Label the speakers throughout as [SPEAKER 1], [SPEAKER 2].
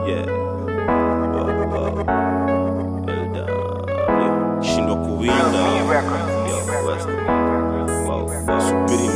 [SPEAKER 1] Yeah. Wow, wow. LW. Shindwa kuwinda. Yo, West. Wow, wow. Subiri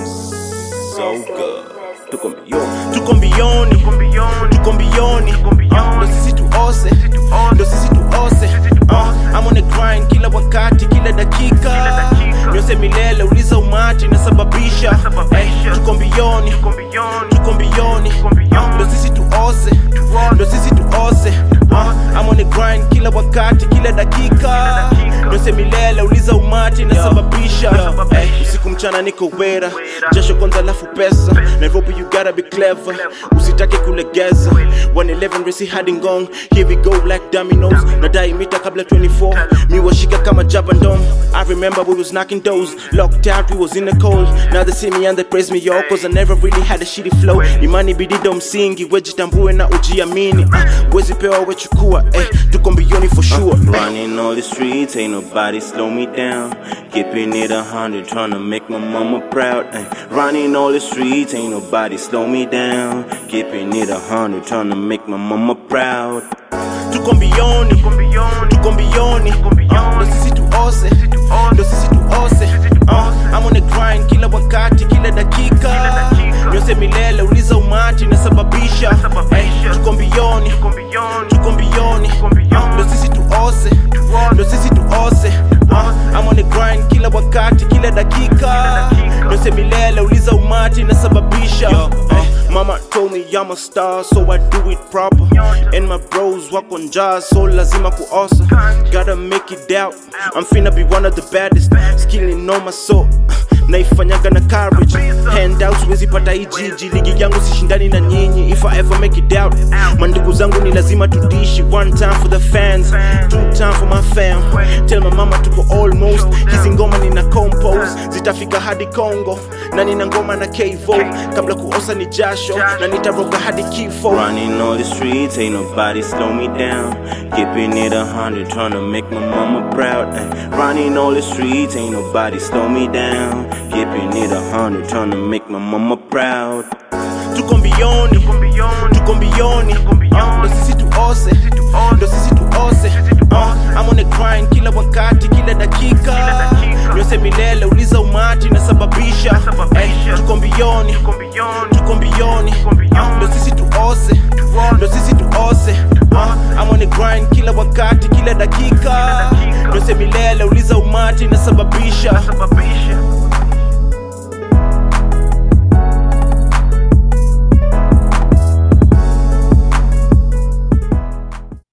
[SPEAKER 1] msauga. Tuko mbioni. Tuko mbioni. Tuko mbioni. Ah, Ndo sisi tuose. Ndo sisi tuose. Ah, I'm on the grind kila wakati, kila dakika. Nyose milele, uliza umati nasababisha. Eh, Tuko mbioni. Tuko mbioni. Ah, Ndo sisi tuose. Ndo sisi tuose. Ah, I'm on the grind kila wakati, kila dakika. Nyose milele, uliza umati nasababisha. Eh, Usiku mchana niko wera, jasho kwanza alafu pesa. Nairobi you gotta be clever, usitake kulegeza. 111 resi hadi ngong, here we go like dominoes. Nadai mita kabla 24, mi washika kama jabandom. I remember we was knocking doors, locked out, we was in the cold. Now they see me and they praise me yo, cause I never really had a shitty flow. Imani bidido msingi, wejitambue na ujiamini. Uh, wezi pewa wechukua, eh, tuko mbioni for sure.
[SPEAKER 2] Running all the streets, ain't nobody slow me down. Keeping it a hundred, trying to make my mama proud. Ay, running all the streets, ain't nobody slow me down. Keeping it a hundred, trying to make my mama proud.
[SPEAKER 1] tuko mbioni tuko mbioni Ah, ndo sisi tuose ndo sisi tuose Ah, I'm on the grind kila wakati kila dakika nyose milele uliza umati nasababisha Eh, tuko mbioni tuko mbioni Ah, ndo sisi tuose ndo sisi tuose Ah, I'm on the grind kila wakati kila dakika nyose milele uliza umati nasababisha Eh, Mama told me I'm a star, so I do it proper. And my bros walk on jars, so lazima kuosa. Gotta make it out. I'm finna be one of the baddest. Skilling on my soul. naifanyaga na courage handouts wezi pata hii jiji ligi yangu sishindani na nyinyi if I ever make it out mandugu zangu ni lazima tudishi one time for the fans two time for my fam tell my mama tuko almost hizi ngoma nina compose zitafika hadi Congo na nina ngoma na Kevo kabla kuosa ni jasho na nitaroga hadi kifo
[SPEAKER 2] Running all the streets, ain't nobody slow me down. Keeping it a hundred, trying to make my mama proud. Ay, running all the streets, ain't nobody slow me down. Keeping it a hundred, trying to make my mama proud.
[SPEAKER 1] tuko mbioni tuko mbioni